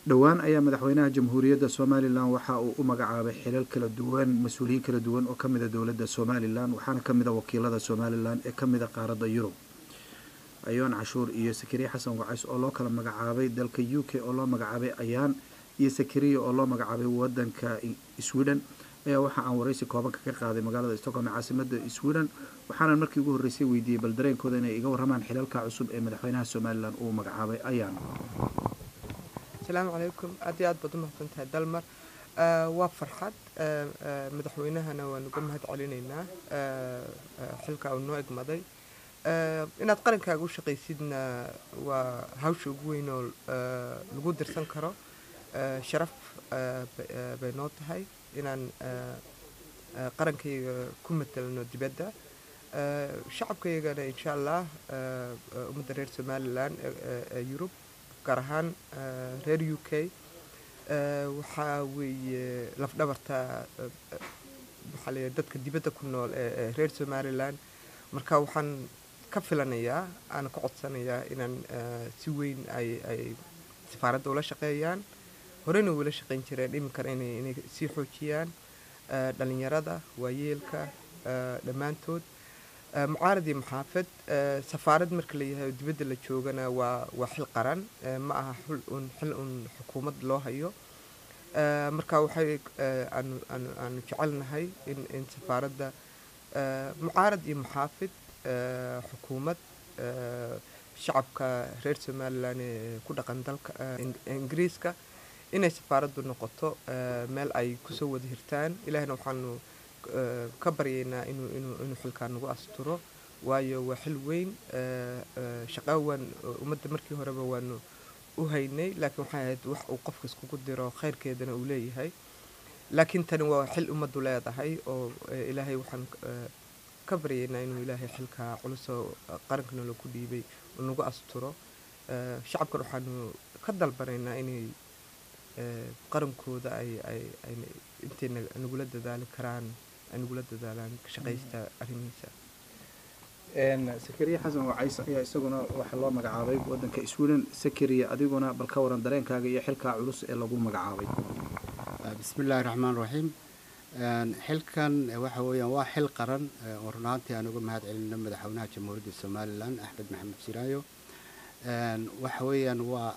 dhowaan ayaa madaxweynaha jamhuuriyadda somalilan waxa uu u magacaabay xilal kala duwan mas-uuliyiin kala duwan oo kamid a dowladda somalilan waxaana kamid a wakiilada somalilan ee kamid a qaaradda yurub ayoon cashuur iyo sakariye xasan wacays oo loo kala magacaabay dalka u k oo loo magacaabay ayaan iyo sakariya oo loo magacaabay wadanka sweden ayaa waxa aan waraysi koobanka ka qaaday magaalada stockholm ee caasimada sweden waxaana markii ugu horreysay weydiiyey bal dareenkooda inay iga warramaan xilalka cusub ee madaxweynaha somalilan uu magacaabay ayaan asalaamu calaykum aad iyo aad baad u mahadsan tahay dalmar waa farxad madaxweynahana waan uga mahad celinaynaa xilka uu noo egmaday inaad qarankaaga u shaqaysidna waa hawsha ugu weyn oo lagu dirsan karo sharaf bay noo tahay inaan qarankayga ku matelno dibadda shacabkaygana insha allah ummadda reer somalilan ee yurub gaar ahaan reer u k waxaa weeye lafdhabarta maxaa la dadka dibadda ku nool ee reer somalilan marka waxaan ka filanayaa aana ka codsanayaa inaan si weyn ay ay safaaradda ula shaqeeyaan horeyna ula shaqeyn jireen iminkana inay inay sii xoojiyaan dhalinyarada waayeelka dhammaantood mucaarad iyo maxaafad safaarad marka la yahay dibadda la joogana waa waa xil qaran ma aha xil un xil un xukuumad loo hayo marka waxay aanu aanu aanu jecelnahay in in safaaradda mucaarad iyo maxaafid xukuumad shacabka reer somalilan ee ku dhaqan dalka ingiriiska inay safaaraddu noqoto meel ay kusoo wada hirtaan ilaahna waxaanu ka baryaynaa inuu inuu inuu xilkaa nagu asturo waayo waa xil weyn shaqaa waan ummadda markii horeba waanu u haynay laakiin waxay ahayd wax uu qofka iskugu diro khayrkeedana uu leeyahay laakiin tani waa xil ummaddu leedahay oo ilaahay waxaan ka baryaynaa inuu ilaahay xilkaa culusoo qarankana lagu dhiibay uu nagu asturo shacabkan waxaanu ka dalbanaynaa inay qarankooda ay ay ay intay nagula dadaali karaan ay nagula dadaalaan shaqaysta arrimihiisa sakariya xasan wacays ayaa isaguna waxaa loo magacaabay wadanka sweden sakariya adiguna bal ka waran dareenkaaga iyo xilkaa culus ee lagu magacaabay bismi illaahi raxmaan raxiim xilkan waxa weeyaan waa xil qaran oo runaantii aan uga mahad celino madaxweynaha jamhuuriyadda somalilan axmed maxamed jiraayo waxa weeyaan waa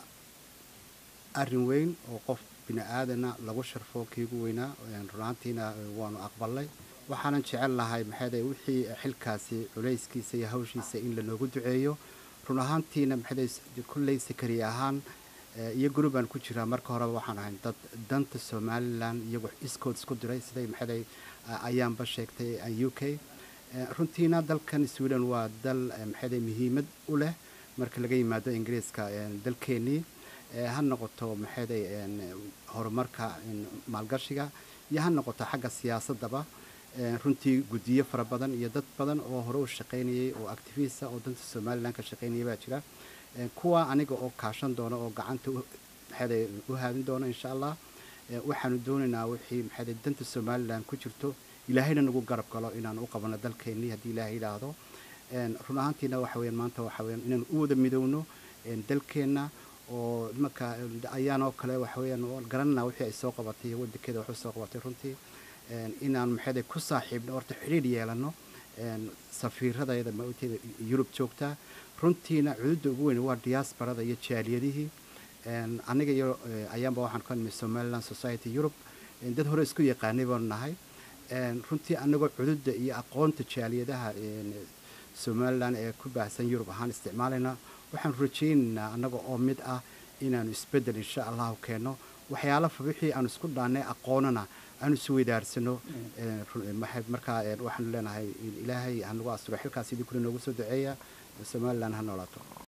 arrin weyn oo qof bini aadana lagu sharfo kiigu weynaa runaantiina waanu aqbalnay waxaanan jecel lahay maxaade wixii xilkaasi culayskiisa iyo hawshiisa in lanoogu duceeyo run ahaantiina maxaade kulley sakari ahaan iyo gurubaan ku jiraa marka horeba waxaan ahayn dad danta somalilan iyagu iskood isku diray siday maxaday ayaanba sheegtay u k runtiina dalkan sweden waa dal maxaade muhiimad u leh marka laga yimaado ingiriiska dalkeenii ha noqoto maxaday horumarka maalgashiga iyo ha noqoto xagga siyaasadaba runtii guddiyo fara badan iyo dad badan oo hore u shaqaynayay oo activista oo danta somalilan ka shaqaynaya baa jira kuwa aniga oo kaashan doona oo gacanta maxaade u haadin doona insha allah waxaanu doonaynaa wixii maxaade danta somalilan ku jirto ilaahayna nagu garab galo inaan u qabano dalkeennii haddii ilaahay yidhaahdo run ahaantiina waxa weyaan maanta waxa weyaan inaan u wada midowno dalkeenna oo marka ayaan oo kale waxa weyaan garanana wixii ay soo qabatay iyo wadankeeda waxu soo qabatay runtii inaan maxaade ku saaxiibno horta xidhiidh yeelano safiiradayda maogteeda yurub joogtaa runtiina cududda ugu weyn waa diaasbarada iyo jaaliyadihii aniga iyo ayaanba waxaan ka nimid somaliland society europe dad hore isku yaqaanay baanu nahay runtii anagoo cududda iyo aqoonta jaaliyadaha somalilan ee ku baahsan yurub ahaan isticmaalayna waxaan rajaynaynaa annaga oo mid ah inaanu isbeddel insha allahu keenno waxyaala wixii aanu isku dhaannay aqoonana aanu isweydaarsano markaa waxaanu leenahay ilaahay hanagu asturo xilkaas idin kule noogu soo duceeya somalilan ha noolaato